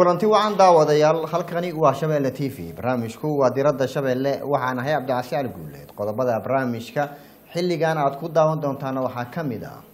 kulanti wacan daawadayaal halkani waa shabeelle t v barnaamijku waa diradda shabeelle waxaan ahay cabdicasi cali guuleed qodobada barnaamijka xilligan aad ku daawan doontaana waxaa ka mid ah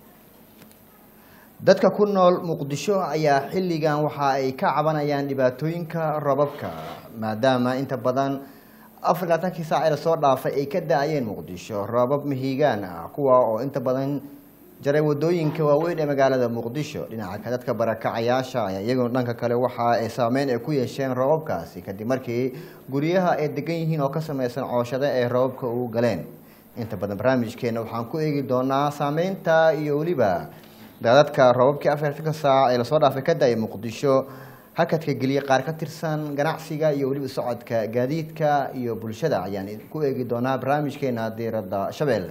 dadka ku nool muqdisho ayaa xilligan waxa ay ka cabanayaan dhibaatooyinka robabka maadaama inta badan afar labaatankii saac ee lasoo dhaafay ay ka da-ayeen muqdisho roobab mihigaan ah kuwa oo inta badan jaray wadooyinka waaweyn ee magaalada muqdisho dhinaca ka dadka barakacayaasha ayaa iyaguna dhanka kale waxa ay saameyn ay ku yeesheen roobabkaasi kadib markii guryaha ay degan yihiin oo ka samaysan cooshada ay roobabka ugu galeen inta badan barnaamijkeena waxaan ku eegi doonaa saameynta iyo weliba daadadka roobabkii afartanka saac ee lasoo dhaafay ka da-ay muqdisho hakadka geliya qaar ka tirsan ganacsiga iyo weliba socodka gaadiidka iyo bulshada ayaan ku eegi doonaa barnaamijkeena diiradda shabeelle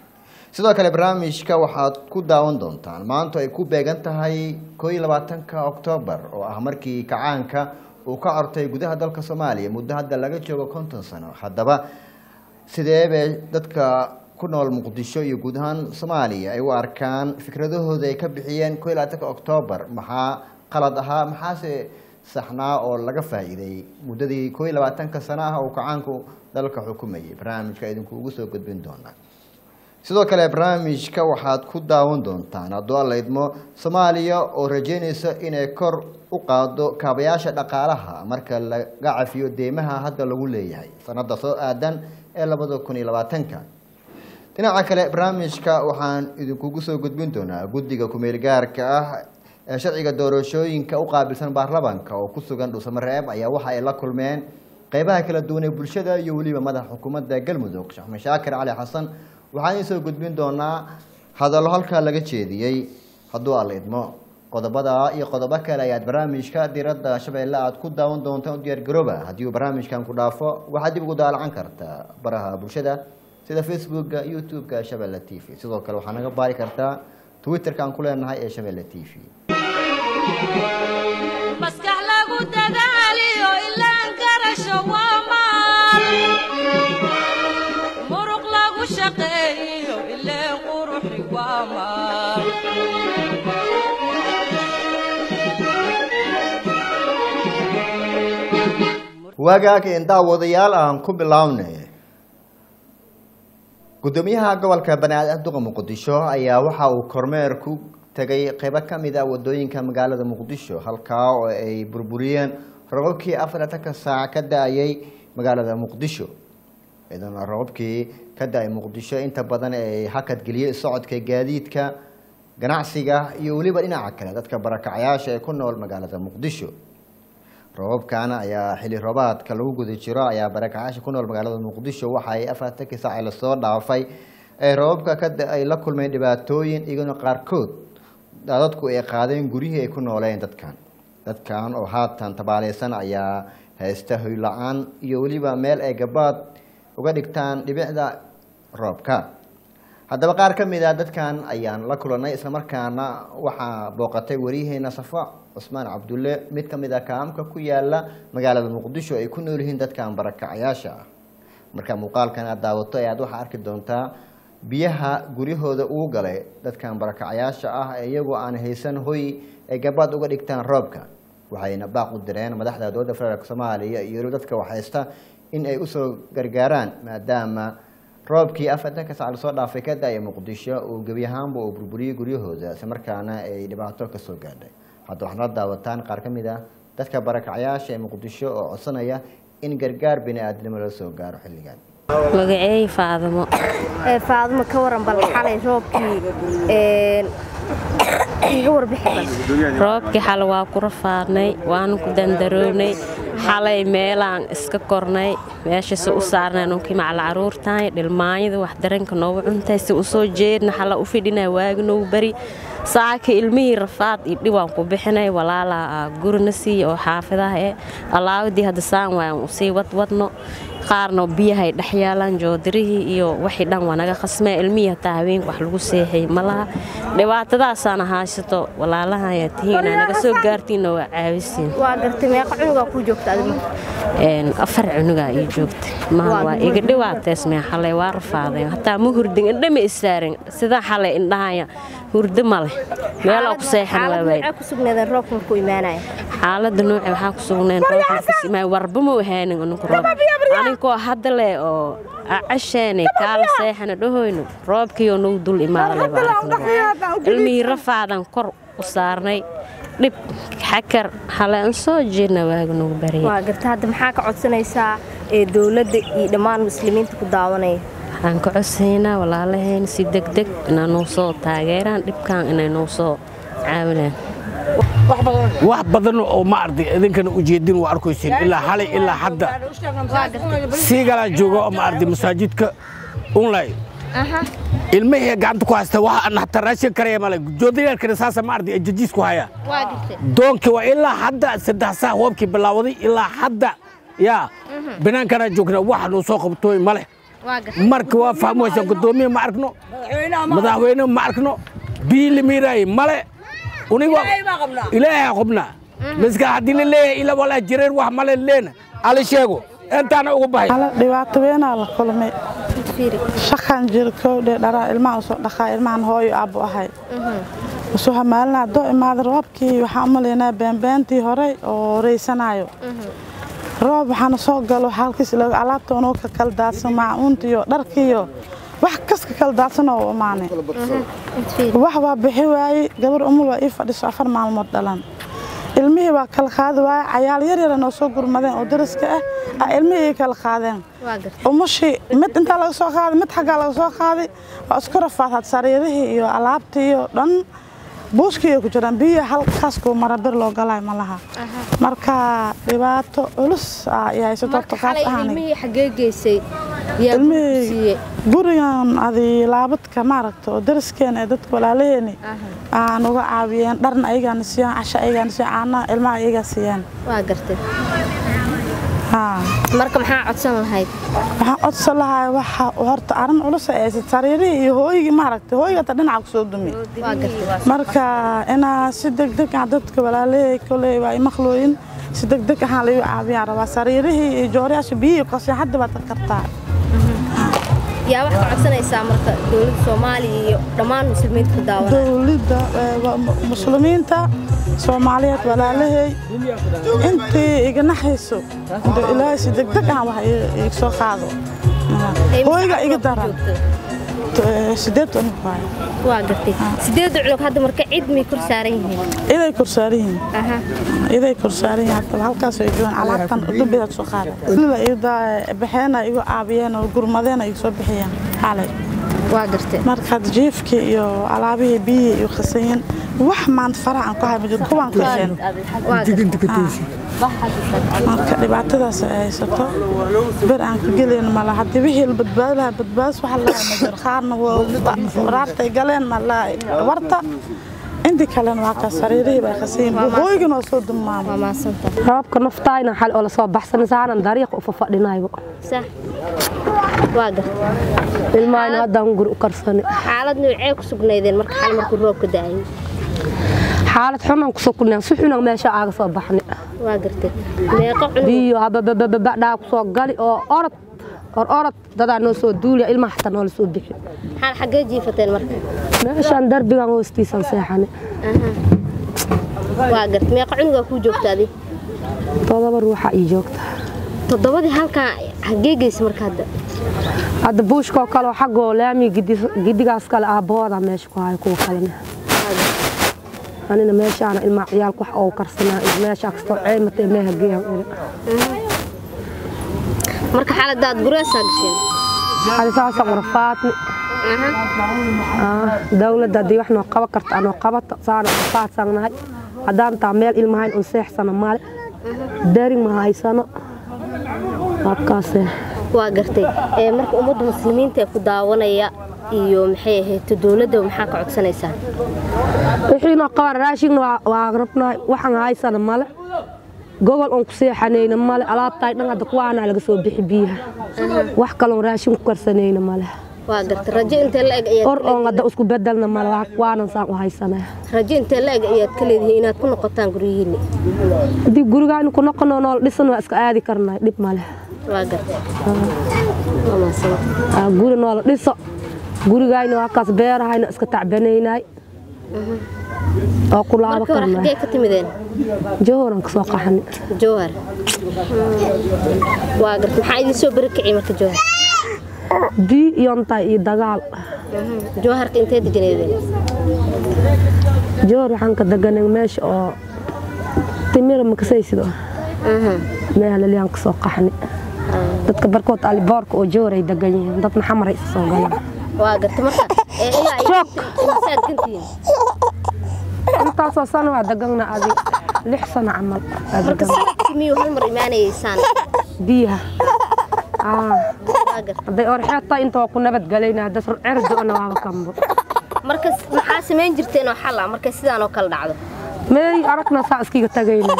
sidoo kale barnaamijka waxaad ku daawan doontaan maanta ay ku beegan tahay koo iyo labaatanka oktoobar oo ah markii kacaanka uu ka cortay gudaha dalka soomaaliya muddo hadda laga joogo konton sano haddaba sidee bay dadka ku nool muqdisho iyo guud ahaan soomaaliya ay u arkaan fikradahooda ay ka bixiyeen koo iyo labaatanka oktoobar maxaa qalad ahaa maxaase saxnaa oo laga faa'iiday muddadii koo iyo labaatanka sano ah uu kacaanku dalka xukumayay barnaamijka idinku ugu soo gudbin doonaa sidoo kale barnaamijka waxaad ku daawan doontaan hadduu alla idmo soomaaliya oo rajeynaysa inay kor u qaado kaabayaasha dhaqaalaha marka laga cafiyo deymaha hadda lagu leeyahay sanada soo aadan ee labada kun iyo labaatanka dhinaca kale barnaamijka waxaan idinkugu soo gudbin doonaa guddiga kumeel gaarka ah ee sharciga doorashooyinka u qaabilsan baarlamanka oo ku sugan dhuusamareeb ayaa waxa ay la kulmeen qeybaha kala duwan ee bulshada iyo weliba madaxa xukuumadda galmudug sheekh mashaakir cali xasan waxaan idiin soo gudbin doonaa hadallo halkaa laga jeediyey hadduu alla idmo qodobada iyo qodobo kale ayaad barnaamijka diradda shabeelle aad ku daawan doontaan u diyaargarooba haddii uu barnaamijkan ku dhaafo waxaad dib ugu daalacan kartaa baraha bulshada sida facebooka youtube-ka shabeelle t v sidoo kale waxaa naga baari kartaa twitterka aan ku leenahay ee shabeelle t v maskax lagu dadaaliyo ilaan garasho waa maal muruq lagu shaqeeyo ileen quruxi waa maal waagaag een daawadayaal aan ku bilownay gudoomiyaha gobolka banaadir duqa muqdisho ayaa waxa uu kormeer ku tegay qeybo ka mid ah wadooyinka magaalada muqdisho halkaa oo ay burburiyeen robabkii afartanka saac ka da-ayay magaalada muqdisho iyadana robabkii ka da-ay muqdisho inta badan ay hakad geliyey socodka gaadiidka ganacsiga iyo weliba dhinaca kale dadka barakacayaasha ee ku nool magaalada muqdisho robabkan ayaa xilli roobaadka lagu guda jiro ayaa barakacaasha ku nool magaalada muqdisho waxa ay afartankii saac lasoo dhaafay ee robabka ka ay la kulmeen dhibaatooyin iyaguna qaarkood dadku ay qaadeen guryihii ay ku nooleen dadkan dadkan oo haatan tabaaleysan ayaa haysta hoy la-aan iyo weliba meel ay gabaad uga dhigtaan dhibicda roobka haddaba qaar ka mid a dadkan ayaan la kulanay islamarkaana waxaa booqatay wariyaheena safa cusmaan cabdulle mid ka mid a kaamka ku yaala magaalada muqdisho ay ku nool yihiin dadkan barakacayaasha ah marka muuqaalkan aad daawato ayaad waxaa arki doontaa biyaha guryahooda uu galay dadkan barakacayaasha ah ee iyagoo aan haysan hoy ay gabaad uga dhigtaan roobka waxayna baaq u direen madaxda dowladda federaalk soomaaliya iyo weliba dadka waxhaysta in ay usoo gargaaraan maadaama roobkii afartanka sac lasoo dhaafay ka da-ya muqdisho uu gebi ahaanba uu burburiyey guryahooda isla markaana ay dhibaato kasoo gaadhay hadda waxaad la daawataan qaar ka mid ah dadka barakacayaasha ee muqdisho oo codsanaya in gargaar bini aadnimo la soo gaaro xilligan magaceey faadimo faadimo ka waran bal xalay roobkii iga warbixi bal roobkii xale waa ku rafaadnay waanu ku dandarownay xalay meelaan iska kornay meeshase u saarnay nunkii macala caruurtahay dhilmaanyada wax daranka noogu cuntay si u soo jeedna xala u fidhina waagi noogu bari saaka ilmihii rafaad iyo dhiwaan ku bixinay walaalaa gurina siiya oo xaafidaha eh allaawadii hadda saan waan usii wadwadno qaarna biyahay dhex yaalaan joodirihii iyo wixii dhan waa naga khasmee ilmihii hataa habeenka wax lagu seexay malaha dhibaatadaasaana haysato walaalahayaa tihiin inaa naga soo gaartiinna waa caawisiin waa gartay meeqa cunugaa kuu joogta adigu afar cunugaa ii joogta maha waa iga dhawaatees mee xalay waa rafaadeen hataa ma hurdin indhama isaarin sidaa xalay indhahaya hurdo ma leh meeloo ku seexan waa xaalad waay nuucee ku sugnaadeen roobka markuu imaanaya xaaladda nuuce waxaa ku sugneen roobkasimaa warba ma ahaanin aninku roob aninkoo hadda leh oo acasheene kaala seexana dhahoyno roobkiioo nagu dul imaadale ilmihii rafaadan kor u saarnay dhib xakar hale aan soo jeedna waaga nagu barya waa garta hadda maxaa ka codsanaysaa ee dowladda iyo dhammaan muslimiinta ku daawanaya waxaan ka codsaynaa walaalaheen si degdeg inaa nuu soo taageeraan dhibkan inay nuu soo caawinaan wax badan oo ma arday idinkana ujeedin waa arkaysin ilaa xalay ilaa hadda siigalaa jooga oo ma arday masaajidka unlay ilmihii gacanta ku haysta waxa aan hataa raashin karaya male joodayaalkana saasa ma arday jajiis ku haya waa garta doonkii waa ilaa hadda saddex saa hoobkii bilaawaday ilaa hadda yaa binaankana joogna wax nuu soo qabtooy male waa garta marka waa fahmaysa gudoomiye ma arkno madaxweyne ma arkno bii limiiraay male uniga ilaahay qubna miska haddii la leeyahay ila walaa jireer wax male leena ala sheego intaana ugu bahay Hala, dhibaato weynaa la kulmay fiiri shaqan jir kowdhe dharaa ilmaha usoo dhaqaa ilmahan hooyo aabbo ahay usoo hamaalinaa doo imaada roobkii waxaan u malaynaa beenbeentii horey oo reysanaayo roob waxaana soo galo halkiis ilaga alaabta unoo ka kala daadsan maacuuntiyo dharkiiyo wax kas ka kala daadsan oo u imaanay wax waa bixi waayey gabar umul waa ii fadhiso afar maalmood dhalan ilmihii waa kala qaadi waaye cayaal yar yara noo soo gurmadeen oo dariska ah ah ilmihii ii kala qaadeen waa garta umushii mid intaa laga soo qaaday mid xaggaa laga soo qaaday waa isku rafaadad sariirihii iyo alaabtii iyo dhan buuskii ay ku jiraan biyo halkaas kuu mara bir loo galay ma laha marka dhibaato culus ah ay haysato marka horta qaas xalay ahaanay ilmihii xaggee geysay yaa ilmihii siiyey gurigan adi laabadka maaragta oo dariskeena ee dadka walaalaheeni aan uga caawiyeen dharna ayagaana siiyaan casha ayagaana siiyaan caanaha ilmaha ayagaa siiyaan waa gartay haa marka maxaa codsan lahayd waxaan codsan lahaa waxa horta arrin culus ay haysat sariirihii iyo hooyigii maaragta hooyiga hata dhinaca kusoo dumi waa gartay marka inaa si degdeg ah dadka walaalahay koley waa imaqlooyin si degdeg ahaan lagu caawiyaan rabaa sariirihii iyo jooriyaasha biyihii qaseen hadda baad ka kartaa yaa wax ka codsanaysaa marka dowladda soomaaliya iyo dhammaan muslimiinta ku daawanaya dowladda eh, waa mu- muslimiinta soomaaliyeed walaalahay intii iga naxayso dee ilaahay si degdeg ah wax ii- iga soo qaado Ee, hooyiga maxaa iga ku daran joogto? Eh, sideed unug waaye waa gartay sideed cunug hadda marka cid may kor saaran yihiin iday korsaaran yihiin aha iday korsaaran yihiin hadaba halkaas ay joogaan alaabtan dubidaad soo qaada sida iyada baxeena igu caabiyeen oo gurmadeena igu soo bixiyeen xalay waa gartay markaad jiifkii iyo alaabihii biyihii iyo khasayeen wax maanta faraha aan ku hay majiro kuwaan ku hesheen waa gartay marka dhibaatadaas ay haysato ber aan ka gelayn mala haddii wixii la badbaadi lahaa badbaadis waxa la ma jiro qaarna waa raartay galeen mala warta intii kalena waa ka sariirihii bay khasayeen hooygana waa soo waa dumaama maasanta roobka naftayna xal oo la soo baxsan saaran dariiq u fafadhinaybo sax waa gartay ilmaayna haddaan guri u karsani xaalad noocee ku sugnaydeen marka xal markuu roobka da'ayay xaalad xunan ku sugnaan si xunan meesha aaga soo baxni waa gartay meeqa cunug biyo hababababadhaa ku soo gali oo orod or orod dadaa noo soo duuliya ilmaha xataa noola soo bixi xal xaggee jiifateen marka meeshaan darbigan hoostiisan seexani waa gartay meeqa cunugaa kuu joogta adi todoba ruuxa ii joogta toddobadii halkaa xaggee geysa marka hadda hadda buushkoo kale oo xaggoo laami gidigaas kale aabbahooda meesha ku hayo kuwa kalena anina meeshaana ilmaa ciyaalka wax oo karsanaa iyo meeshaa kastoo ceematay meeha geehan iri marka xaaladaad gureesaa gasheen hadi saasaan warfaadni dawladda haddii wax noo qaban karta anoo qabato saana warfaadsannahay haddaan taa meel ilmahayn un seexsano male darin ma haysano habkaase waa gartay ee marka ummadda muslimiinta ee ku daawanaya iyo maxay ahayd dowladda maxaa ka codsanaysaa wixii noo qaban raashigna waa- waa rabnahay waxaan haysana male gogol oon ku seexanayna male alaabtaay dhan hadda kuwaanaa laga soo bixi biyaha wax kaloon raashin ku karsanayna male waa gartay rajo intee la eg ayaad or oon hadda isku bedelna male waa kuwaanan saan u haysanaya rajo intee la eg ayaad ka leedihiin inaad ku noqotaan guryihiinni haddii gurigaan ku noqono nool dhisan waa iska aadi karnay dhib male waa gartay waa mahadsanta Aa, guri noola dhiso gurigayna waa kaas beerahayna iska tacbanaynay oo ku laabo marka hore karnaa xaggee ka timideen jawharan ka soo qaxani jowhar waa garta maxaa idin soo beri kiciy marka jowhar bii iyo ntaay iyo dagaal jowharka intee deganeedeen jawhar waxaan ka deganay meesha oo timira makasaysido meehalaliyan ka soo qaxani dadka barkood aliboorka oo jawhar ay degan yihiin dad maxamar ay isa soo galaan waa garta marka ee ilaa ay Shock. imisaad gantihiin intaasoo sano waa degana adi lix sano camal waa marka degan sanadkii miyuu hal mar imaanayeysaan biyaha Ah, waa garta hadday orxeeta inta waa ku nabadgelayna hadda cerdoona waaba kambo marka maxaa samayn jirteen oo xal ah markay sidaan oo kale dhacdo meey aragna saa iskiga tagayna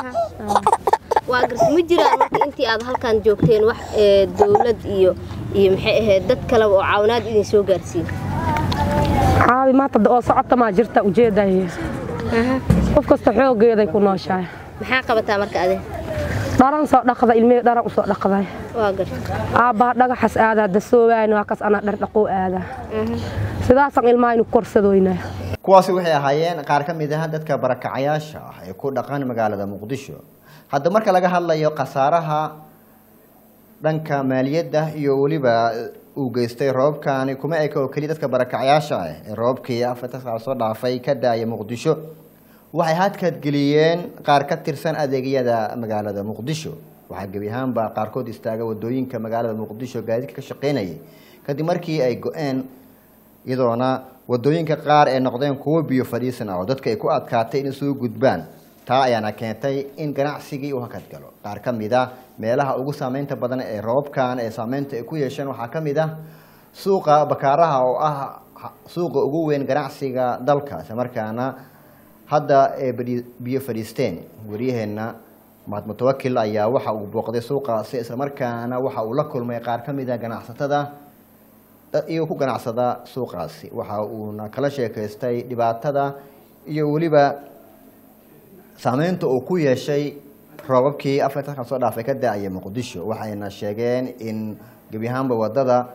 waa garta ma jiraan marka intii aad halkan joogteen wax ee, dowlad iyo iyo maxay ahayd dad kaleba oo caawinaad idin soo gaarsiin caawi maanta oo socota maa jirta ujeedaya qof kasta xoogeeday ku nooshahay maxaa qabataa marka ade dharan soo dhaqda ilmihii dharan u soo dhaqday waa garta aabbaha dhagaxas aadaa dasoowaayna waa kas anaa dhardhaqoo aadaa sidaasaan ilmaha inu korsadoynaa kuwaasi waxay ahaayeen qaar ka mid ah dadka barakacayaasha ah ee ku dhaqan magaalada muqdisho hadda marka laga hadlayo khasaaraha dhanka maaliyadda iyo weliba uu geystay roobkani kuma eka oo keliya dadka barakacayaasha ah ee roobkii afarta saac soo dhaafay ka daaya muqdisho waxay hadkadgeliyeen qaar ka tirsan adeegyada magaalada muqdisho waxaa gebi ahaanba qaarkood istaaga wadooyinka magaalada muqdisho gaadiidka ka shaqeynayay kadib markii ay go-een iyadoona wadooyinka qaar ee noqdeen kuwo biyo fadhiisan ah oo dadka ay ku adkaatay in isugu gudbaan taa ayaana keentay in ganacsigii uu hakad galo qaar ka mid ah meelaha ugu saameynta badan ee roobkan ee saameynta ay ku yeesheen waxaa ka mid ah suuqa bakaaraha oo ah suuqa ugu weyn ganacsiga dalka isla markaana hadda ee badi- biyo fadhiisteen waryaheena mahad mutawakil ayaa waxa uu booqday suuqaasi islamarkaana waxa uu la kulmay qaar ka mid ah ganacsatada dad iyaga ku ganacsada suuqaasi waxa uuna kala sheekaystay dhibaatada iyo weliba saameynta uu ku yeeshay roobabkii afartanka soo dhaafay ka da-aya muqdisho waxayna sheegeen in gebi ahaanba wadada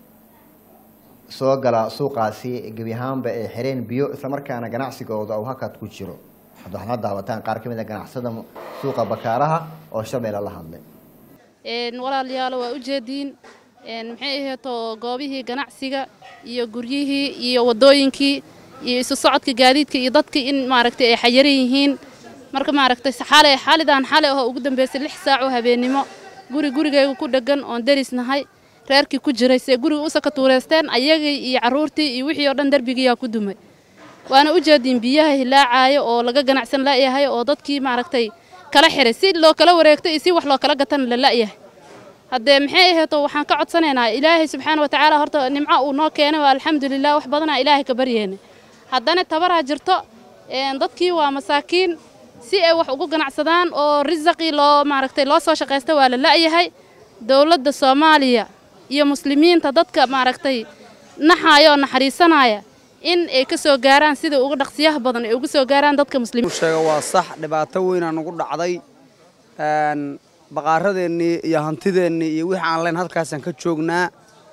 soo gala suuqaasi gebi ahaanba ay xireen biyo islamarkaana ganacsigooda uu hakad ku jiro hadda waxaad la daawataan qaar ka mid a ganacsada suuqa bakaaraha oo shabeelle la hadlay een walaalayaal waa u jeediin een maxay aheeto goobihii ganacsiga iyo guryihii iyo wadooyinkii iyo isu socodka gaadiidka iyo dadkii in maaragtay ay xayiran yihiin marka maaragtay xalay xalidan xalay oo ugu dambeysay lix saac oo habeennimo guri gurigayga ku dheggan oon derisnahay reerkii ku jiray see guriga usa ka tuureysteen ayagii iyo carruurtii iyo wixii oo dhan derbigiyaa ku dumay waana u jeediin biyaha hilaacaayo oo laga ganacsan la'yahay oo dadkii maaragtay kala xiray si loo kala wareegto iyo si wax loo kala gatan la la'yahay haddee maxay aheeto waxaan ka codsanaynaa ilaahay subxaana watacaala horta nimco uu noo keenay waa alxamdulilah wax badanaa ilaahay ka baryeena haddana tabaraa jirto een dadkii waa masaakiin si ay wax ugu ganacsadaan oo risaqii loo maaragtay loo soo shaqaysta waa la la'yahay dowladda soomaaliya iyo muslimiinta dadka maaragtay naxaaya oo naxariisanaya in ay ka soo gaaraan sida ugu dhaqsiyaha badan ay ugu soo gaaraan dadka muslimiinta sheega waa sax dhibaato weynaa nagu dhacday een baqaaradeennii iyo hantideennii iyo wixii aan leen halkaasaan ka joognaa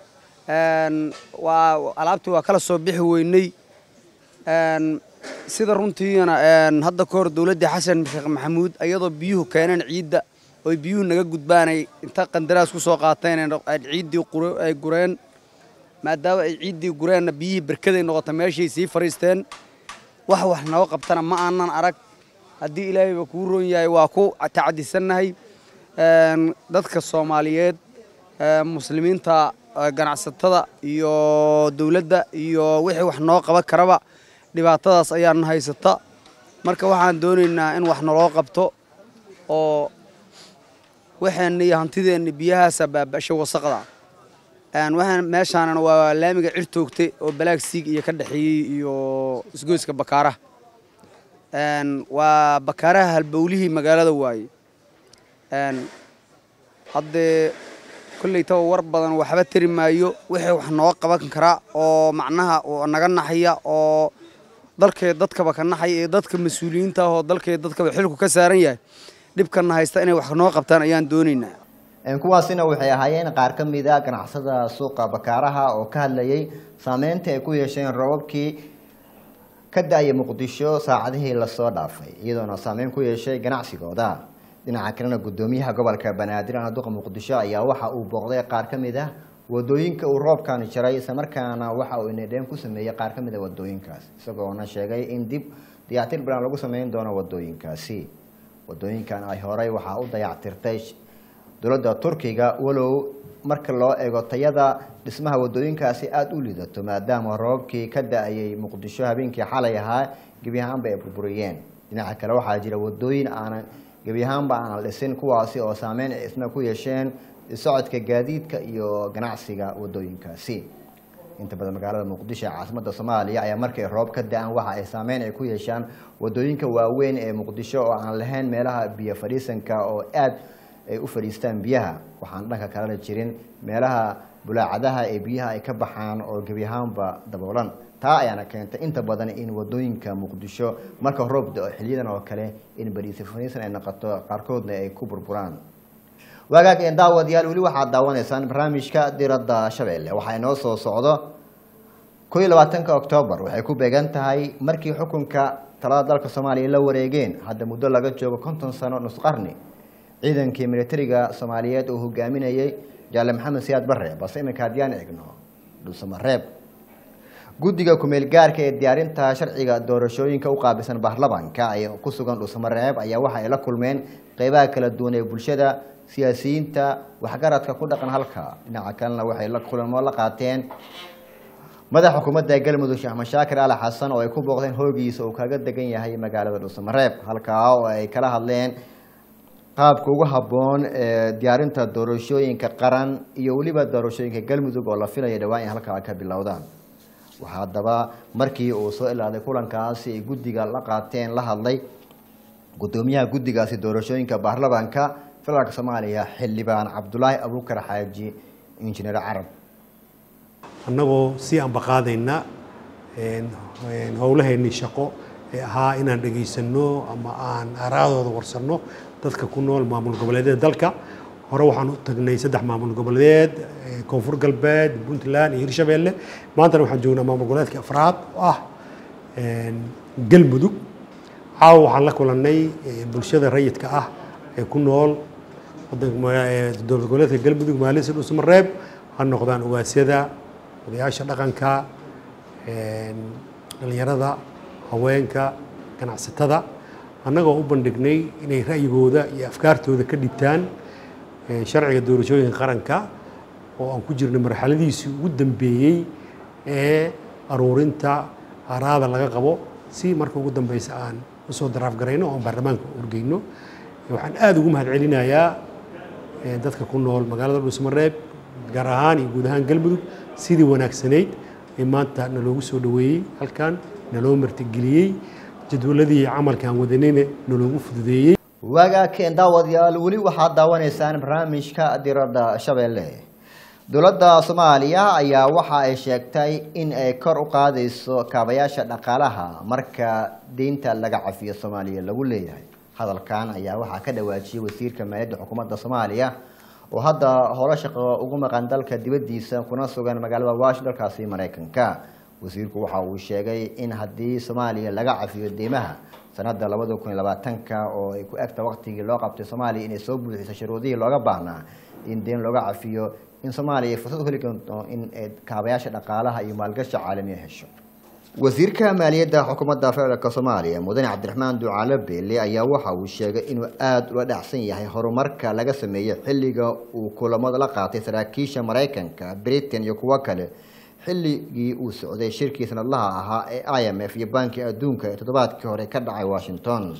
een waa alaabtii waa kala soo bixi weynay een sida runtiina een hadda ka hor dowladdii xasan sheekh maxamuud iyadoo biyuhu keeneen ciidda oy biyuhu naga gudbaanay inta qandaraas ku soo qaateen ay ciiddii qure- ay gureen maadaama ay ciiddii gureenna biyihii berkaday noqota meeshay sii fadhiisteen wax wax noo qabtana ma aanan arag haddii ilaahayba kuu roon yahay waa ku tacadisannahay een dadka soomaaliyeed ee muslimiinta ee ganacsatada iyo dowladda iyo wixii wax noo qaban karaba dhibaatadaas ayaan haysata marka waxaan doonaynaa in wax naloo qabto oo waxeenna iyo hantideenna biyahaasa baaba'sha wasaqda een waxaan meeshaanana waa laamiga cirtoogte oo balaagsiig iyo ka dhexeeyey iyo isgoyska bakaaraha een waa bakaaraha halbowlihii magaalada waaye een haddee kollaytaba war badan waxba tari maayo wixii wax noo qaban karaa oo macnaha oo naga naxaya oo dalkee dadkaba ka naxaya ee dadka mas-uuliyiinta ah oo dalkee dadkaba xilku ka saaran yahay dhibkana haysta inay wax noo qabtaan ayaan doonaynaa Een, kuwaasina waxay ahaayeen qaar ka mid a ganacsada suuqa bakaaraha oo ka hadlayay saameynta ay ku yeesheen roobabkii ka da-ya muqdisho saacadihii lasoo dhaafay iyadoona saameyn ku yeeshay ganacsigooda dhinaca kalena gudoomiyaha gobolka banaadir duqa muqdisho ayaa waxa uu booqday qaar ka mid ah wadooyinka uu roobkan jaray islamarkaana waxa uu inadheen ku sameeyey qaar ka mid a wadooyinkaas isagoona sheegay in dib dayactir balan lagu sameyn doono wadooyinkaasi wadooyinkan ay horey waxaa u dayactirtay dowladda turkiga walow marka loo eego tayada dhismaha wadooyinkaasi aada u lidato maadaama roobkii ka da-ayay muqdisho habeenkii xalay ahaa gebi ahaanba ay burburiyeen dhinaca kale waxaa jira wadooyin aanan gebi ahaanba aanan dhisin kuwaasi oo saameyn ay isna ku yeesheen socodka gaadiidka iyo ganacsiga wadooyinkaasi inta badan magaalada muqdisho ee caasimada soomaaliya ayaa markay roob ka da-aan waxa ay saameyn ay ku yeeshaan wadooyinka waaweyn ee muqdisho oo aan lahayn meelaha biyo fadhiisanka oo aada ay u fadhiistaan biyaha waxaan dhanka kalena jirin meelaha bulaacadaha ee biyaha ay ka baxaan oo gebi ahaanba daboolan taa ayaana keentay inta badan in wadooyinka muqdisho marka roob da-o xiliyadan oo kale in bariisi fadhiisan ay noqoto qaarkoodna ay ku burburaan waagaag een daawadayaal weli waxaad daawanaysaan barnaamijka diradda shabeelle waxaa inoo soo socdo ko iyo labaatanka oktoobar waxay ku beegan tahay markii xukunka talada dalka soomaaliya la wareegeen hadda muddo laga joogo konton sano nusqarni ciidankii militariga soomaaliyeed uu hogaaminayey jaale maxamed siyaad bare balse iminka haddiyaan egno dhulsamareeb guddiga kumeel gaarka ee diyaarinta sharciga doorashooyinka u qaabilsan baarlamanka ee ku sugan dhulsamareeb ayaa waxa ay la kulmeen qeybaha kala duwan ee bulshada siyaasiyiinta waxgaradka ku dhaqan halka dhinaca kalena waxay la kulamo la qaateen madaxa xukuumadda galmudug sheekh mashaakir ali xasan oo ay ku booqdeen hoogiisa uu kaga degan yahay magaalada dhulsamareeb halkaa oo ay kala hadleen qaabka ugu habboon ee diyaarinta doorashooyinka qaran iyo weliba doorashooyinka galmudug oo la filaya dhawaan in halkaa ka bilowdaan waxaa haddaba markii uu soo ilaaday kulankaasi ay guddiga la qaateen la hadlay gudoomiyaha guddigaasi doorashooyinka baarlamaanka federaalk soomaaliya xildhibaan cabdulaahi abuukar xaaji injineer carab annagoo sii ambaqaadayna howlaheennii shaqo ee ahaa inaan dhegaysanno ama aan araadooda warsanno dadka ku nool maamul goboleedyada dalka hore waxaan u tagnay saddex maamul goboleed koonfur galbeed puntland iyo hirshabeelle maantana waxaan joognaa maamul goboleedka afraad oo ah galmudug caawa waxaan la kulannay bulshada rayidka ah ee ku nool dowlad goboleedka galmudug maalisa dhusmareeb ha noqdaan ugaasyada odayaasha dhaqanka dhalinyarada haweenka ganacsatada annagoo u bandhignay inay ra'yigooda iyo afkaartooda ka dhibtaan sharciga doorashooyinka qaranka oo aan ku jirnay marxaladiisii ugu dambeeyey ee aruurinta araada laga qabo si marka ugu dambeysa aan usoo daraaf garayno oon baarlamaanka urgeyno waxaan aada ugu mahad celinayaa dadka ku nool magaalada dhuusmareeb gaar ahaan iyo guud ahaan galmudug sidii wanaagsanayd ee maanta naloogu soo dhoweeyey halkan naloo martigeliyey jadwaladii camalkaan wadanayna naloogu fududeeyey waagaakeen daawadayaal weli waxaad daawanaysaan barnaamijka diradda shabeelle dowladda soomaaliya ayaa waxa ay sheegtay in ay kor u qaadayso kaabayaasha dhaqaalaha marka deynta laga cafiyo soomaaliya lagu leeyahay hadalkan ayaa waxaa ka dhawaajiyey wasiirka maaliyadda xukuumadda soomaaliya oo hadda howlo shaqo ugu maqan dalka dibaddiisa kuna sugan magaalada wash dalkaasi maraykanka wasiirku waxa uu sheegay in haddii soomaaliya laga cafiyo deymaha sanada labada kun iyo labaatanka oo ay ku egta waqtigii loo qabtay soomaaliya inay soo buuxiso shuruudihii looga baahnaa in deyn looga cafiyo in soomaaliya ay fursad u heli doonto in ay kaabayaasha dhaqaalaha iyo maalgashi caalamiya hesho wasiirka maaliyadda xukuumadda federaalk soomaaliya mudane cabdiraxmaan ducaale beele ayaa waxa uu sheegay inuu aada ula dhacsan yahay horumarka laga sameeyey xilliga uu kulamada la qaatay saraakiisha maraykanka britain iyo kuwo kale xilligii uu socday shirkii sanadlaha ahaa ee i m f iyo banki adduunka ee toddobaadkii hore ka dhacay washington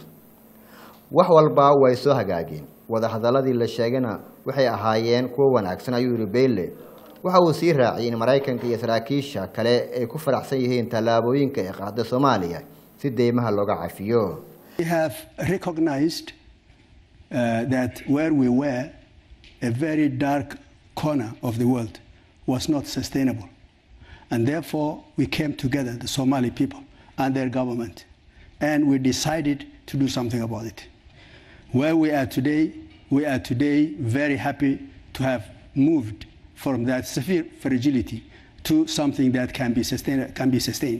wax walba way soo hagaageen wadahadaladii la sheegayna waxay ahaayeen kuwo wanaagsan ayuu yihi beyle waxa uu sii raaciyay in maraykanka iyo saraakiisha kale ay ku faraxsan yihiin tallaabooyinka ay qaada soomaaliya si deymaha looga cafiyo We have recognized uh, that where we were, a very dark corner of the world, was not sustainable. And therefore, we came together, the Somali people and their government, and we decided to do something about it. Where we are today, we are today very happy to have moved from that severe fragility to something that can be sustained. Can be sustained.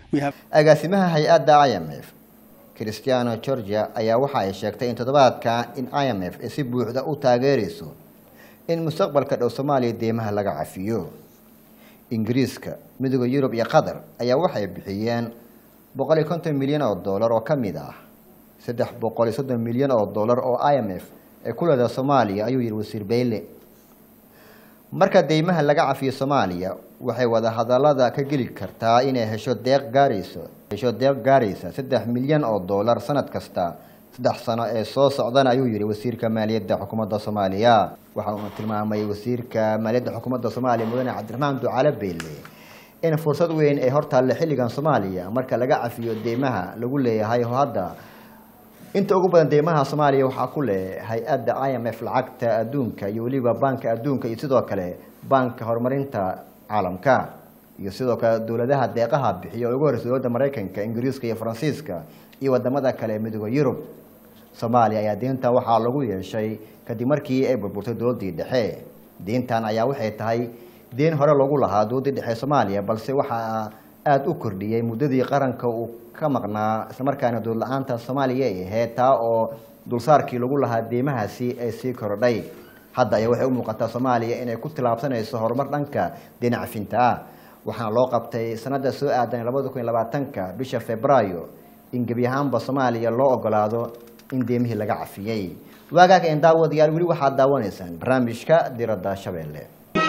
We have agaasimaha hay-adda i m f christiano georgia ayaa waxa ay sheegtay in toddobaadka in i m f ay si buuxda u taageerayso in mustaqbalka dhow soomaaliya deymaha laga cafiyo ingiriiska midooda yurub iyo qatar ayaa waxay bixiyeen boqol iyo konton milyan oo dollar oo ka mid ah saddex boqol iyo soddon milyan oo dollar oo i m f ee ku leedaha soomaaliya ayuu yihi wasiir beyle marka deymaha laga cafiyo soomaaliya waxay wada hadalada ka geli kartaa inay hesho deeq gaarayso hesho deeq gaaraysa saddex milyan oo dollar sanad kasta saddex sano ee soo socdana ayuu yihi wasiirka maaliyadda xukuumadda soomaaliya waxa uu tilmaamay wasiirka maaliyadda xukuumadda soomaaliya mudane cabdiraxmaan ducaale beyle in fursad weyn ay hortaalle xilligan soomaaliya marka laga cafiyo deymaha lagu leeyahay oo hadda inta ugu badan deymaha soomaaliya waxaa ku leh hay-adda i m f lacagta adduunka iyo weliba baanka adduunka iyo sidoo kale baanka horumarinta caalamka iyo sidoo kale dowladaha deeqaha bixiya oo ugu horeysa dowladda maraykanka ingiriiska iyo faransiiska iyo wadamada kale ee midooda yurub soomaaliya ayaa deyntan waxaa lagu yeeshay kadib markii ay burburtay dowladdii dhexe deyntan ayaa waxay tahay deen hore lagu lahaa dowladdii dhexe soomaaliya balse waxaa aada u kordhiyey muddadii qaranka uu ka maqnaa islamarkaana dowlad la-aanta soomaaliya ay ahayd taa oo dulsaarkii lagu lahaa deymahaasi ay sii korodhay hadda ayaa waxay u muuqataa soomaaliya inay ku tilaabsanayso horumar dhanka deyn cafinta ah waxaana loo qabtay sanada soo aadan labada kun iyo labaatanka bisha februaayo in gebi ahaanba soomaaliya loo ogolaado in deemihii laga cafiyey waagaag een daawadayaal weli waxaad daawanaysaan barnaamijka diradda shabeelle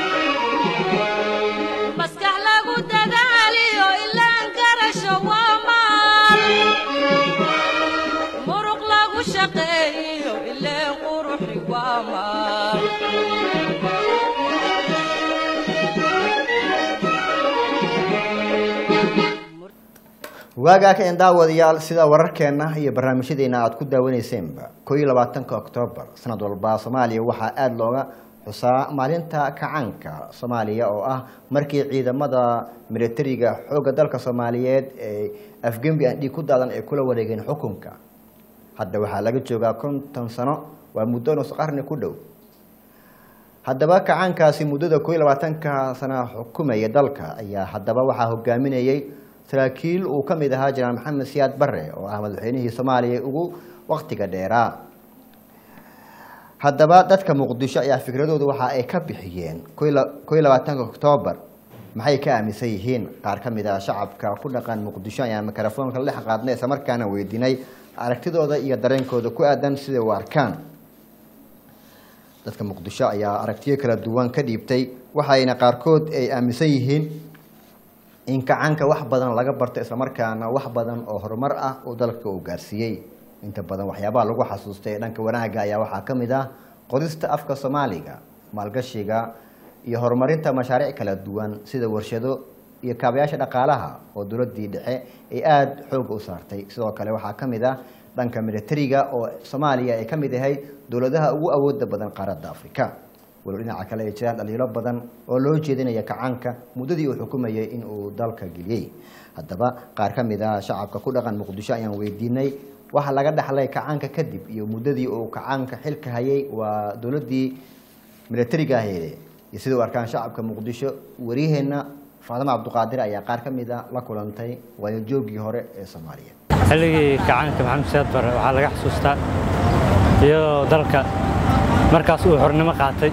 maskax lagu dadaaliyo ilaan garasho waa maal muruq lagu shaqeeyo ileen quruxi waa maal waagaag een daawadayaal sida wararkeena iyo barnaamijyadeena aad ku daawaneyseenba koo iyo labaatanka oktoobar sanad walba soomaaliya waxaa aada looga xusaa maalinta kacaanka soomaaliya oo ah markii ciidamada militariga xoogga dalka soomaaliyeed ee afgembi aan dhiig ku daadan ay kula wareegeen xukunka hadda waxaa laga joogaa konton sano waa muddo nus qarni ku dhow haddaba kacaankaasi muddada koo iyo labaatanka sana xukumaya dalka ayaa haddaba waxaa hogaaminayay saraakiil uu ka mid ahaa jenaraal maxamed siyaad bare oo ah madaxweynihii soomaaliya ugu waktiga dheeraa haddaba dadka muqdisho ayaa fikradooda waxa ay ka bixiyeen koo iyo labaatanka oktoobar maxay ka aaminsan yihiin qaar ka mid ah shacabka ku dhaqan muqdisho ayaa mikrofoonka la qaadnay islamarkaana weydiinay aragtidooda iyo dareenkooda ku aadan siday u arkaan dadka muqdisho ayaa aragtiyo kala duwan ka dhiibtay waxayna qaarkood ay aaminsan yihiin in kacaanka wax badan laga barto islamarkaana wax badan oo horumar ah uu dalka uu gaarsiiyey inta badan waxyaabaha lagu xasuustay ee dhanka wanaagga ayaa waxaa ka mid ah qorista afka soomaaliga maalgashiga iyo horumarinta mashaariic kala duwan sida warshado iyo kaabayaasha dhaqaalaha oo dowladdii dhexe ay aada xooga u saartay sidoo kale waxaa ka mid ah dhanka militariga oo soomaaliya ay ka mid ahayd dowladaha ugu awooda badan qaaradda afrika walow dhinaca kale ay jiraan dhaliilo badan oo loo jeedinaya kacaanka muddadii uu xukumayay in uu dalka geliyey haddaba qaar ka mid ah shacabka ku dhaqan muqdisho ayaan weydiinay waxa laga dhaxlay kacaanka kadib iyo muddadii uu kacaanka xilka hayay waa dowladdii militariga aheede iyo sida u arkaan shacabka muqdisho wariyaheenna faadama cabduqaadir ayaa qaar ka mid a la kulantay waayojoogii hore ee soomaaliya xilligii kacaanka maxamed siyaad bare waxaa laga xusuustaa iyadoo dalka markaas uu xornimo qaatay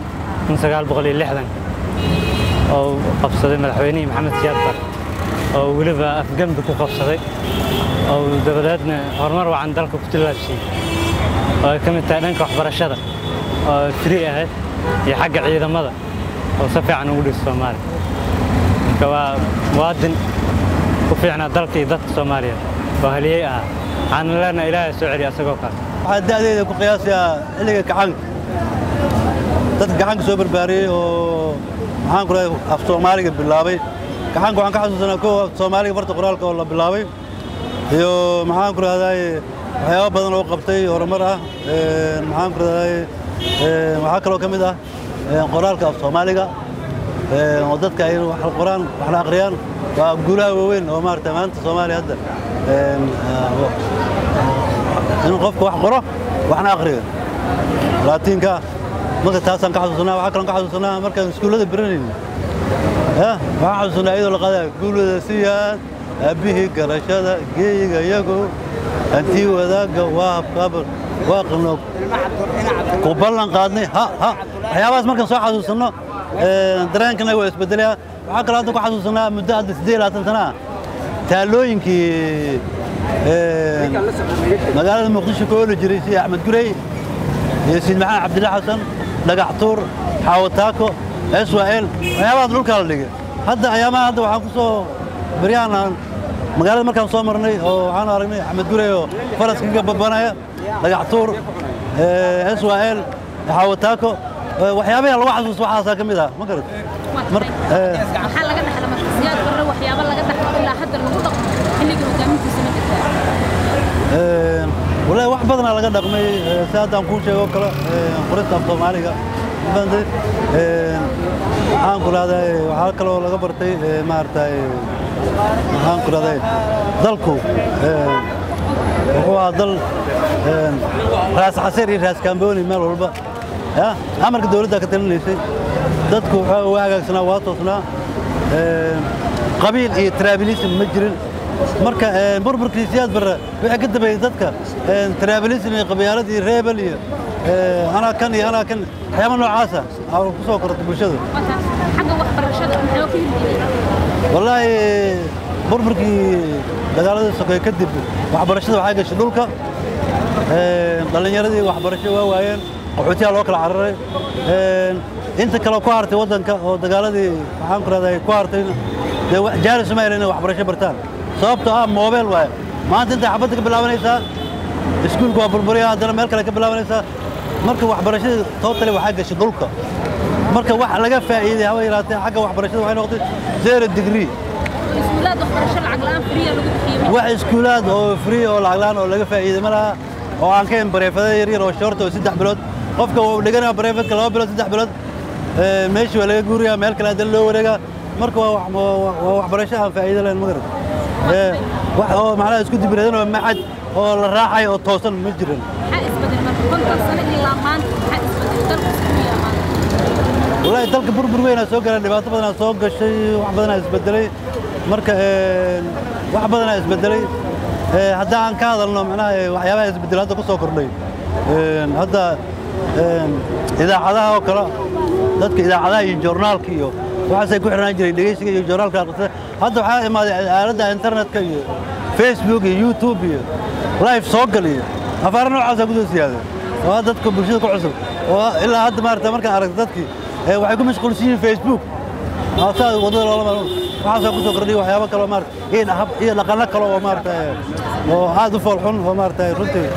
oo qabsaday madaxweynihii maxamed siyaad bare oo weliba afgembi ku qabsaday oo dabadeedna horumar wacan dalka ku tillaabsiiyey oo ay ka mid tahay dhanka waxbarashada oo firi ahayd iyo xagga ciidamada oo si fiican ugu dhisa soomaaliya marka waa muwaadin ku fiicnaa dalka iyo dadka soomaaliyeed oo haliyey ahaa waxaana leenahay ilaahay soo celiya asagoo kale waxaan da'deeda ku qiyaasayaa xilliga kacaanka dadka gacanka soo barbaariyey oo maxaan ku rahay af soomaaliga bilaabay gacanka waxaan ka xasuusanaa kow af soomaaliga farta qoraalka oo la bilaabay iyo maxaan ku rahdaay waxyaabo badan oo qabtay horumar ah maxaan ku rahdaay waxaa kaloo ka mid ah qoraalka af soomaaliga oo dadka ay wax qoraan waxna akhriyaan waa guulaha waaweyn oo maarata maanta soomaaliya hadda inuu qofka wax qoro waxna akhriyo laatiinka marka taasaan ka xasuusanaa waxaa kaloon ka xasuusanaa markaan iskuullada baranayni waxaan xasuusanaa iyadoo la qadaa guulada siyaad aabbihii garashada geeyiga iyagu hantii wadaagga waa habkaaba waa qanoog ku ballan qaadnay ha ha waxyaabahaas markaan soo xasuusanno dareenkana waa isbedelaya waxaa kaloo hadda ku xasuusanaa muddo hadda siddeed iyo labaatan sana ah taalooyinkii magaalada muqdisho ka ooli jiray sida axmed gurey iyo siid maxamed cabdilla xasan dhagax tuur xaawataako swal waxyaabahaas dhulkaa la dhigay hadda ayaamaha hadda waxaan ku soo baryahan magaalada markaan soo marnay oo waxaan aragnay axmed gurey oo faraska ka babanaya dhagax tuur swal xaawataako waxyaabaha lagu xasuusto waxaasaa ka mid ah ma garat maxaa laga dhaxla marka siyaad barre waxyaabo laga dhaxlo ilaa hadda lagu dhaqmo xilliga hogaamintiisa ma jirtaa wallaahi wax badanaa laga dhaqmay si haddaan kuu sheego kale qorista af soomaaliga bande waxaan ku rahday waxaa kaloo laga bartay maaragtay waxaan ku rahday dalku wuxuu ahaa dal raas xaseer iyo raas kaambooni meel walba ya amarka dawladda ka talinaysay dadku wuxuu waa hagaagsanaa waa toosnaa qabiil iyo trabilism ma jirin marka burburkii siyaad barre wixii ka dambeeyey dadka trabilism iyo qabyaalad iyo reebel iyo anaa kan iyo anaa kan waxyaaba noocaasa aa ku soo korata bulshada xagga waxbarashada maxaa ka hirgeliyay wallaahi burburkii dagaaladii sokeeye kadib waxbarashada waxaa gashay dhulka dhallinyaradii waxbarasho waa waayeen qaxootiyaa loo kala cararay inta kale ku hartay waddanka oo dagaaladii waxaan ku rahday ku hartay dee jaaris uma helin inay waxbarasho bartaan sababtoo ah moobeel waaye maanta intay xabadda ka bilaabanaysaa iskuulku waa burburaya haddana meel kale ka bilaabanaysaa marka waxbarashadii tootale waxaa gashay dhulka marka wax laga faa'iiday haba yaraatee xagga waxbarashada waxay noqotay zero degree iskuulaad waxbarasho lacag la'aan firiya lagu bixiyo wax iskuulaad oo free oo lacag la'aan oo laga faa'iiday ma laha oo aan ka hen bareefada yaryar oo shorta oo saddex bilood qofka wuu dhiganaya bareefadka laba bilood saddex bilood meeshii waa laga guurayaa meel kale haddana loo wareegaa marka waa waa waxbarasho aan faa'iido lahayn ma garat wax oo macnaha isku dibiradan oo macad oo la raacayo oo toosan ma jiran maxaa isbedel marka konton sano ilaa maanta maxaa isbedel dalku isku yaa maanta wallaahi dalka burbur weynaa soo galeen dhibaato badanaa soo gashay wax badanaa isbedelay marka wax badanaa isbedelay hadda aan ka hadalno macnaha waxyaabaha isbedel hadda ku soo kordhay hadda idaacadaha oo kale dadka idaacadaha iyo joornaalka iyo waxaasay ku xirnaan jiray dhegeysiga iyo joornaalka aqrisa hadda waxaa imaaday aaladda internetka iyo facebook iyo youtube iyo live soo gal iyo afaara noocaasaa kusoo siyaaday oo dadka bulshada ku cusub oo ilaa hadda maarata markaan aragta dadkii waxay ku mashquulsan yihiin facebook saa waddada loola maro waxaasoo ku soo kordhiya waxyaabo kaloo maarata iyo hab iyo dhaqanno kale oo maarata oo aad u foolxun oo maarata runtii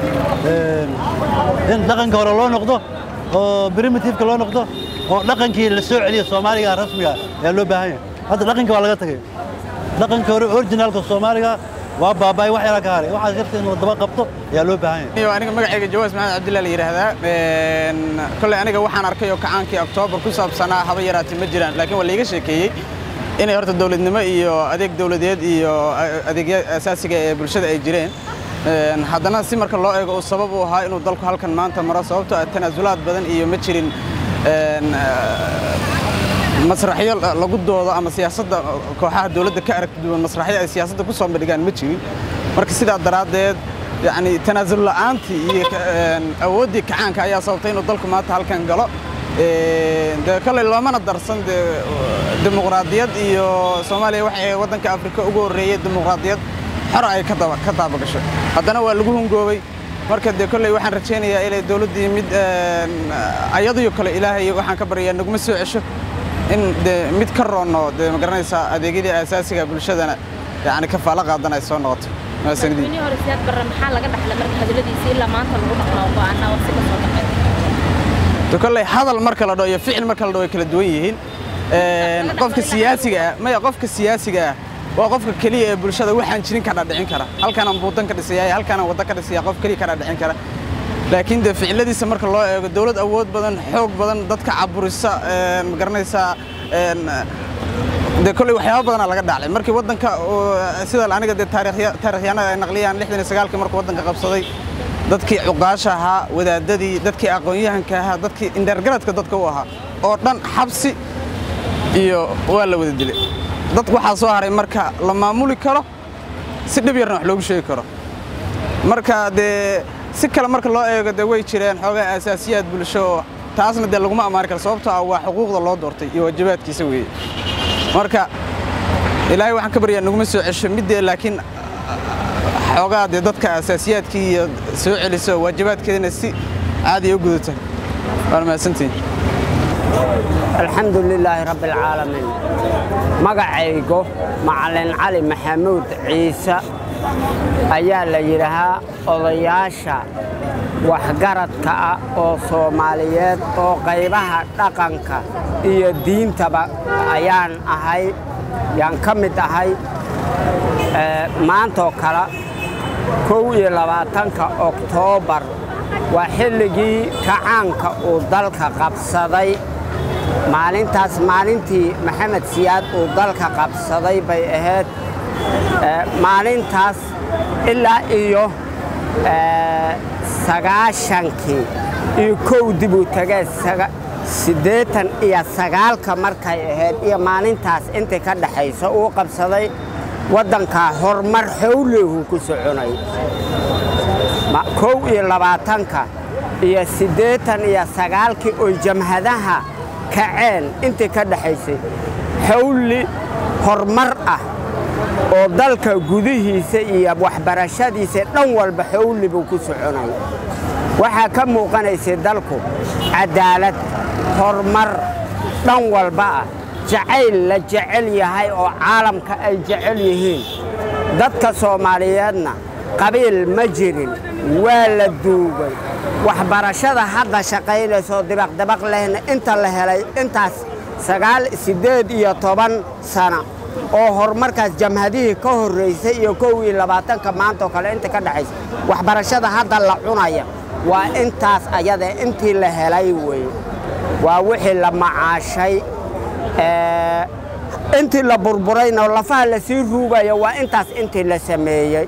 in dhaqanka hore loo noqdo oo primitiveka loo noqdo oo dhaqankii la soo celiyo soomaaliga rasmiga ayaa loo baahan yahay hadda dhaqanka waa laga tagay dhaqanka hore originalka soomaaliga waa baaba'ay wax yaraa ka haray waxaas yarta inuu daba qabto ayaa loo baahan yahay aniga magacayga jawaas maxamed cabdillah la yidhaahdaa kolley aniga waxaan arkay oo kacaankii oktoobar ku saabsanaa haba yaraatee ma jiraan laakiin waa laiga sheekeeyey inay horta dowladnimo iyo adeeg dowladeed iyo adeegya asaasiga ee bulshada ay jireen haddana si marka loo eego uu sabab u ahaa inuu dalku halkan maanta maro sababtoo ah tanaasulaad badan iyo ma jirin masraxyo lagu doodo ama siyaasadda kooxaha dowladda ka aragti duwan masraxyo ay siyaasadda ku soo bandhigaan ma jirin marka sidaa daraaddeed yacni tanaasul la'aantii iyo awooddii kacaanka ayaa sababtay inuu dalku maanta halkan galo dee kolley loomana darsan dee dimuqraadiyad iyo soomaaliya waxay waddanka afrika ugu horreeyey dimuqraadiyad xor ay ka daba ka daabagasho haddana waa lagu hungoobay marka dee kolley waxaan rajaynayaa inay dowladdii mid ayadiyo kale ilaahay waxaan ka baryayaa naguma soo cesho in dee mid ka roonno dee ma garanaysaa adeegyadii aasaasiga bulshadana yacni kafaalo qaadan ay soo noqoto maasanidii madaxweynihii hore siyaad barre maxaa laga dhaxla marka hadalladiisa ilaa maanta lagu dhaqmaa go'aanaa wasi ka soo baxay de kolley hadal marka la dhaho iyo ficil marka la dhaho way kala duwan yihiin qofka siyaasiga ah maya qofka siyaasiga ah waa qofka keliya ee bulshada waxaan jirin ka dhadhicin kara halkaanaan buudan ka dhisaya halkaanaan wadda ka dhisaya qof keliya ka dhadhicin kara laakiin dee ficiladiisa marka loo eego dowlad awood badan xoog badan dadka caburisa ma garanaysaa dee kolley waxyaaba badanaa laga dhaclay markii waddanka sida aniga dee taarikhyaanada ay naqliyaan lixdan iyo sagaalkii markuu waddanka qabsaday dadkii cuqaasha ahaa wadaadadii dadkii aqoon-yahanka ahaa dadkii indheergaradka dadka u ahaa oo dhan xabsi iyo waa la wada dilay dad waxaa soo haray marka la maamuli karo si dhib yarna wax loogu sheegi karo marka dee si kale marka loo eego dee way jireen xoogaa asaasiyaad bulsho oo taasna dee laguma ammaani karo sababtoo ah waa xuquuqda loo doortay iyo waajibaadkiisa weeye marka ilaahay waxaan ka baryaa naguma soo cesho middee laakiin xoogaa dee dadka asaasiyaadkii iyo soo celiso waajibaadkeedana si caadiya u gudata waan mahadsantihin alxamdu lilaahi rabbi alcaalamiin magacaygo macalin cali maxamuud ciise ayaa la yidhaahaa odayaasha waxgaradka ah oo soomaaliyeed oo qaybaha dhaqanka iyo diintaba ayaan ahay yaan ka mid ahay maantoo kale kow iyo labaatanka oktoobar waa xilligii kacaanka uu dalka qabsaday maalintaas maalintii maxamed siyaad uu dalka qabsaday bay ahayd maalintaas ilaa iyo sagaashankii iyo kow dib uu tegee siddeetan iyo sagaalka markay ahayd iyo maalintaas intii ka dhexaysa uu qabsaday waddankaa horumar xowlehu ku soconay kow iyo labaatanka iyo siddeetan iyo sagaalkii oo jamhadaha kaceen intii ka dhexaysay xawli horumar ah oo dalka gudihiisa iyo waxbarashadiisa dhan walba xawli buu ku soconay waxaa ka muuqanaysay dalku cadaalad horumar dhan walba ah jacayl la jecel yahay oo caalamka ay jecel yihiin dadka soomaaliyeedna qabiil ma jirin waa la duugay waxbarashada hadda shaqaynaysoo dibaqdibaq lehna inta la helay intaas sagaal siddeed iyo toban sana oo horumarkaas jamhadihii ka horraysay iyo kow iyo labaatanka maantaoo kale inta ka dhexaysa waxbarashada hadda la cunaya waa intaas ayada intii la helay weeye waa wixii la macaashay intii la burburayna lafaha la sii ruugaya waa intaas intii la sameeyey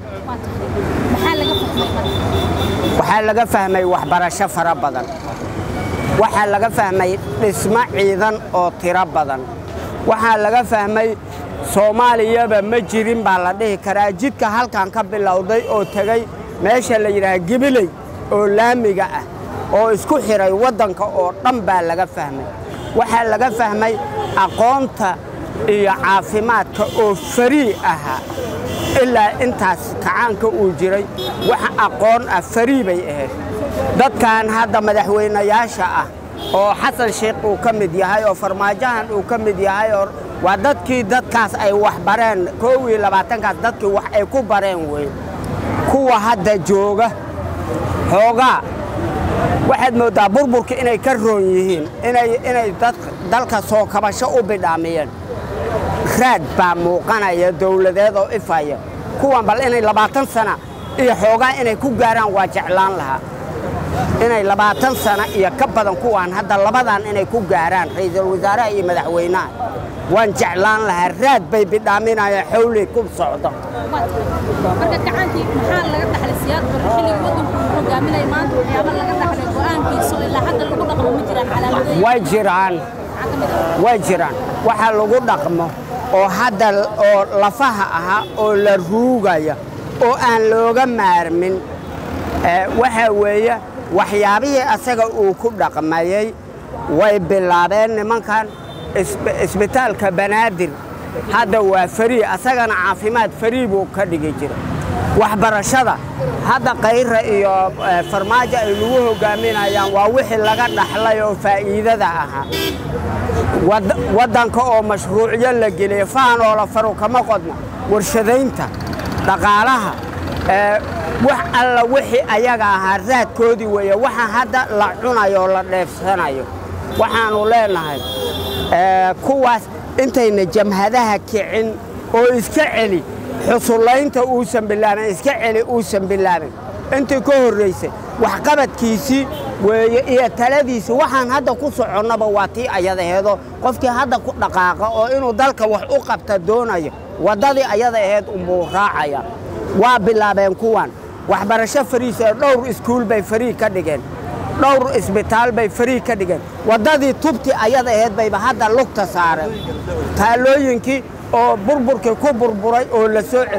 waxaa laga fahmay waxbarasho fara badan waxaa laga fahmay dhismo ciidan oo tiro badan waxaa laga fahmay soomaaliyaba ma jirin baa la dhihi karaa jidka halkan ka bilowday oo tegey meesha la yidhaaha gibiley oo laamiga ah oo isku xidhay waddanka oo dhan baa laga fahmay waxaa laga fahmay aqoonta iyo caafimaadka oo farii ahaa ilaa intaas kacaanka uu jiray wax aqoon ah farii bay ahayd dadkan hadda madaxweynayaasha ah oo xasan sheikh uu ka mid yahay oo farmaajahan uu ka mid yahay oo waa dadkii dadkaas ay wax bareen koow iyo labaatankaas dadkii wax ay ku bareen wey kuwa hadda jooga xoogaa waxaad mooddaa burburka inay ka roon yihiin inay dalka soo kabasho u bidhaamiyeen raad baa muuqanaya dowladeed oo ifaya kuwan bal inay labaatan sana iyo xoogaa inay ku gaaraan waa jeclaan lahaa inay labaatan sana iyo ka badan kuwaan hadda labadan inay ku gaaraan ra'iisul wasaaraha iyo madaxweynaha waan jeclaan lahaa raad bay bidhaaminayaan xowley ku socdo marka gacaankii maxaa laga dhaxlay siyaad barre xilligii waddanku uu hogaaminaya maanta waxyaaba laga dhaxlay go'aankiisa oo ilaa hadda lagu dhaqmo ma jiraan calaamadeed way jiraan way jiraan waxaa lagu dhaqmo oo hadda oo lafaha ahaa oo la ruugaya oo aan looga maarmin waxaa weeye waxyaabihii asaga uu ku dhaqmayey way bilaabeen nimankan isbitaalka banaadir hadda waa farii asagana caafimaad farii buu ka dhigi jira waxbarashada hadda kayra iyo farmaajo ay lagu hogaaminayaan waa wixii laga dhaxlay oo faa'iidada ahaa waddanka oo mashruucyo la geliyey fahan oo la faru kama qodna warshadaynta dhaqaalaha wax alla wixii ayaga ahaa raadkoodii weeye waxa hadda la cunayo oo la dheefsanayo waxaannu leenahay kuwaas intayna jamhadaha kicin oo iska celi xusullaynta uusan bilaabin iska celi uusan bilaabin intii ka horraysay waxqabadkiisii weeye iyo taladiisii waxaan hadda ku soconnaba waa tii ayadaheedoo qofkii hadda ku dhaqaaqa oo inuu dalka wax u qabta doonayo waddadii ayada aheyd unbuu raacaya waa bilaabeen kuwan waxbarasho fariisa dhowr iskuul bay farii ka dhigeen dhowr isbitaal bay farii ka dhigeen waddadii tubti ayada aheyd bayba hadda lugta saareen taalooyinkii oo burburkii ku burburay oo la soo celi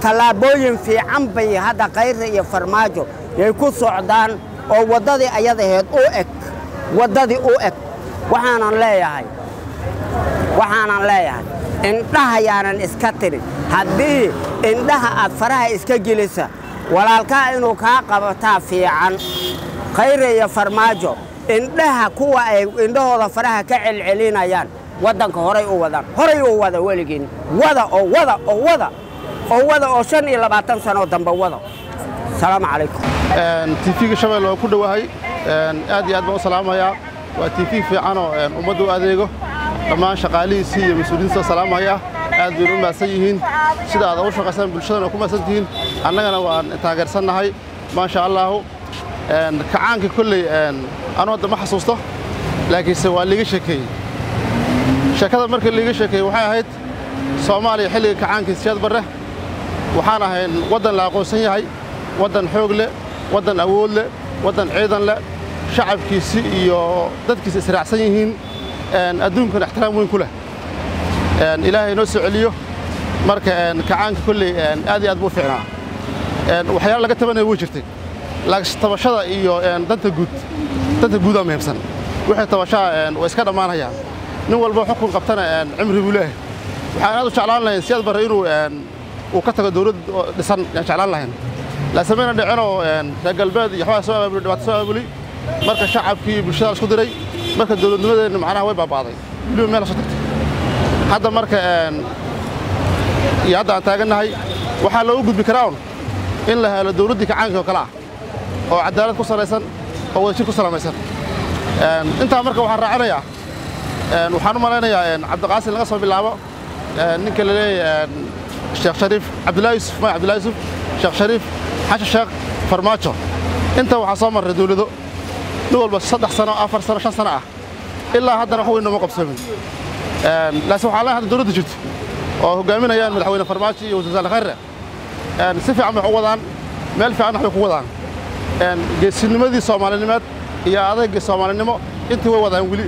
tallaabooyin fiican bay hadda kayra iyo farmaajo yay ku socdaan oo waddadii ayadaheed u eg waddadii u eg waxaanan leeyahay waxaanan leeyahay indhaha yaanan iska tirin haddii indhaha aad faraha iska gelisa walaalkaa inuu kaa qabataa fiican khayre iyo farmaajo indhaha kuwa ay indhahooda faraha ka celcelinayaan waddanka horay u wadaan horay u wada weligiin wada oo wada oo wada oo wada oo shan iyo labaatan sanoo dambe wada asalaamu calaykum tiifiga shabeelle waa ku dhowahay aad iyo aad baan u salaamayaa waa tiifi fiicanoo ummadda u adeego dhammaan shaqaalihiisii iyo mas-uuliyiinta salaamaya aad baynu u mahadsan yihiin sida aad ugu shaqaysaan bulshadana ku mahadsan tihiin annagana waan taageersannahay maasha allaahu kacaanka kolley anu hadda ma xasuusto laakiinse waa liiga sheekeeyey sheekada markii liiga sheekeeyey waxay ahayd soomaaliya xilliga kacaankii siyaad barre waxaan ahayn waddan la aqoonsan yahay waddan xoog leh waddan awood leh waddan ciidan leh shacabkiisi iyo dadkiisa israacsan yihiin adduunkana ixtiraam weyn ku leh ilaahay noo soo celiyo marka kacaanka kolley aad iyo aad buu fiicnaa waxyaala laga tabanaya way jirtay laakiin tabashada iyo danta guud danta guudaa muhiimsan wixii tabashaa way iska dhammaanayaan nin walba xukun qabtana cimri buu leeyahay waxaan aad u jeclaan lahayn siyaad barre inuu uu ka tago dawlad dhisan yaan jeclaan lahayn laasamayna dhicinoo reer galbeed iyo waxbaa soo abaabuli dhibaato soo abaabuli marka shacabkii bulshada la isku diray marka dawladnimadeenna macnaha way baaba'day weliba meel soo tagtay hadda marka iyo hadda aan taagannahay waxaa loogu gudbi karaa un in la helo dawladdii kacaankii oo kale ah oo cadaalad ku salaysan oo wadajir ku salaamaysan intaa marka waxaan raacinayaa waxaan u malaynayaa cabdiqaasin laga soo bilaabo ninka la leeyahay sheekh shariif cabdullaahi yusuf maya cabdullaahi yusuf sheekh shariif xashan sheekh farmaajo inta waxaa soo marray dawlado nin walba saddex sano afar sano shan sano ah ilaa haddana wax weyn nooma qabsoomin laakiin waxaa leeyahay hadda dawladda jirto oo hogaaminayaan madaxweyne farmaajo iyo wasiir khayre si fiican bay wax u wadaan meel fiican wax bay ku wadaan geesinimadii soomaalinimeed iyo adayga soomaalinimo intii way wadaan weli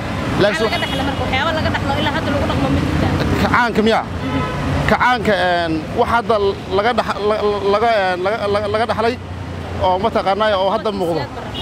kacaanka miya kacaanka wax hadda laga laga dhaxlay oo mataqaanaa oo hadda muuqdo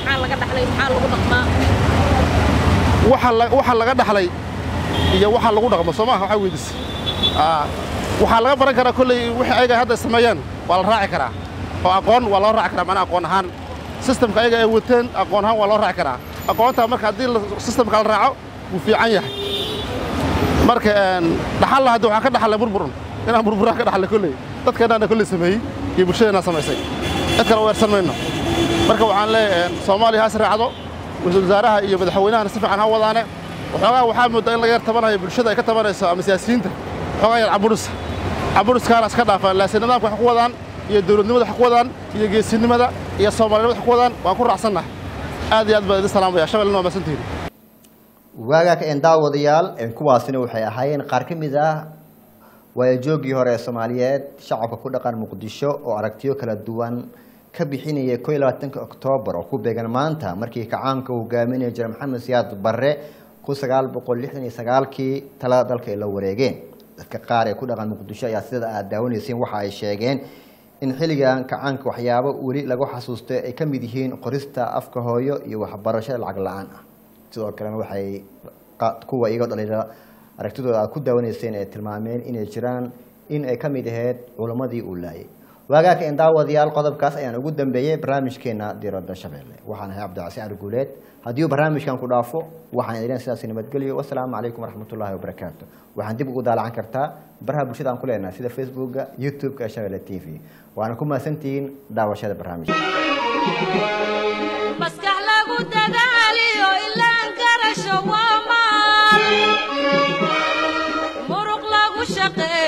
waxa laga dhaxlay iyo waxa lagu dhaqmo soo maaha waxaa weydis waxaa laga baran karaa kolley wixii ayaga hadda sameeyeen waa la raaci karaa oo aqoon waa loo raaci karaa macnaa aqoon ahaan sistamka ayaga ay wateen aqoon ahaan waa loo raaci karaa aqoontaa marka haddii sistamka la raaco wuu fiican yahay marka dhaxalla hadda waxaa ka dhaxallay burburun inaan burburaan ka dhaxallay kolley dadkeennaana kolley sameeyey iyo bulshadeenna samaysay cid kale weersan mayno marka waxaan leeyahay soomaaliya ha israacdo ra-iisul wasaaraha iyo madaxweynahana si fiican ha wadaane waxoogaa waxaa moodaa in laga yar tabanayo bulshada ay ka tabanayso ama siyaasiyiinta waxoogaa yar caburus caburuskaana iska dhaafaan laakiin nidaamka wax ku wadaan iyo dawladnimada wax ku wadaan iyo geesinimada iyo soomaalinimada wax ku wadaan waan ku raacsannahay aad iyo aad baan idin salaamaya shabeellena waa mahadsantihiin waagaaka een daawadayaal kuwaasina waxay ahaayeen qaar ka mid ah waayajoogii hore ee soomaaliyeed shacabka ku dhaqan muqdisho oo aragtiyo kala duwan ka bixinaya ko iyo labaatanka oktoobar oo ku beegan maanta markii kacaanka uu hogaaminaya jira maxamed siyaad barre kun sagaal boqol lixdan iyo sagaalkii talada dalka ay la wareegeen dadka qaar ee ku dhaqan muqdisho ayaa sida aad daawanayseen waxa ay sheegeen in xilligan kacaanka waxyaabo weli lagu xasuusto ay ka mid yihiin qorista afka hooyo iyo waxbarasho lacag la-aan ah sidoo kalena waxay kuwa iyagoo dhalinyaro aragtidooda aad ku daawanayseen ay tilmaameen inay jiraan in ay ka mid ahayd culammadii uu laayay waagaaka in daawadayaal qodobkaas ayaan ugu dambeeyey barnaamijkeena diiradda shabeelle waxaan ahay cabdicasi cali guuleed haddii uu barnaamijkan ku dhaafo waxaan idin sidaas nabadgelyo wasalaamu calaykum waraxmatullaahi wabarakaatu waxaan dib ugu daalacan kartaa baraha bulshada aan ku leenahay sida facebooka youtube-ka shabeelle t v waana ku mahadsantihiin daawashada barnaamijka maskax lagu dadaaliyo ilaan karasho waa maal muruq lagu shaqeeyo